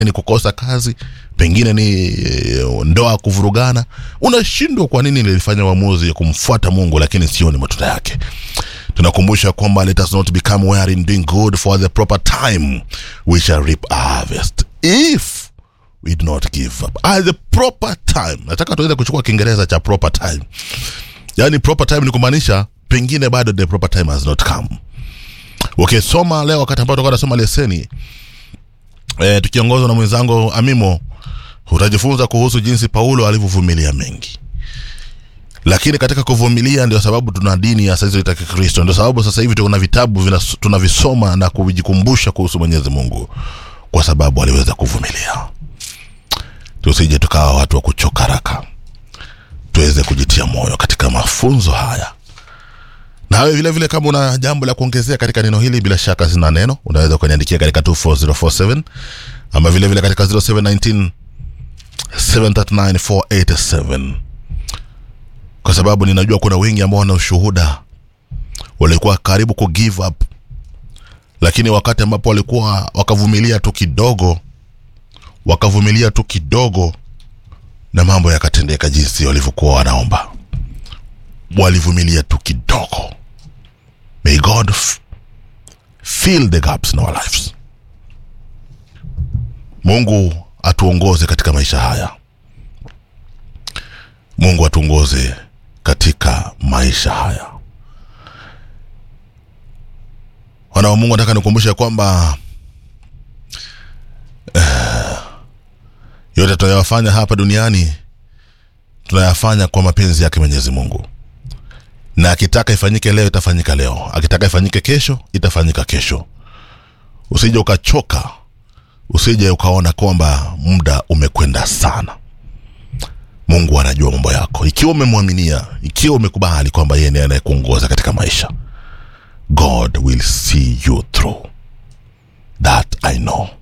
ni kukosa kazi pengine ni e, ndoa kuvurugana unashindwa kwa nini nilifanya uamuzi ya kumfuata mungu lakini sioni matunda yake tunakumbusha kwamba let us not become weary in doing good for the proper time we shall reap a harvest if we do not give up at the proper time nataka tuweze kuchukua kiingereza cha proper time yaani proper time ni kumaanisha pengine bado the proper time has not come ukisoma okay, leo wakati ambao tutakuwa tunasoma leseni e, tukiongozwa na mwenzangu amimo utajifunza kuhusu jinsi paulo alivyovumilia mengi lakini katika kuvumilia ndio sababu tuna dini ya saizi ya kikristo ndio sababu sasa hivi tuna vitabu vina, tunavisoma na kujikumbusha kuhusu mwenyezi mungu kwa sababu aliweza kuvumilia tusije tukawa watu wa kuchoka haraka tuweze kujitia moyo katika mafunzo haya nawe vile vile kama una jambo la kuongezea katika neno hili bila shaka sina neno unaweza ukaniandikia katika 24047 ama vile vile katika 0719 739487 kwa sababu ninajua kuna wengi ambao wana ushuhuda walikuwa karibu ku give up lakini wakati ambapo walikuwa wakavumilia tu kidogo wakavumilia tu kidogo na mambo yakatendeka jinsi walivyokuwa wanaomba walivumilia tu kidogo may god f- fill the gaps in our lives mungu atuongoze katika maisha haya mungu atuongoze katika maisha haya wana wa mungu nataka nikumbushe kwamba eh, yote tunayofanya hapa duniani tunayafanya kwa mapenzi yake mwenyezi mungu na akitaka ifanyike leo itafanyika leo akitaka ifanyike kesho itafanyika kesho usije ukachoka usije ukaona kwamba muda umekwenda sana mungu anajua mambo yako ikiwa umemwaminia ikiwa umekubali kwamba yeye ndiye anayekuongoza katika maisha god will see you through that i know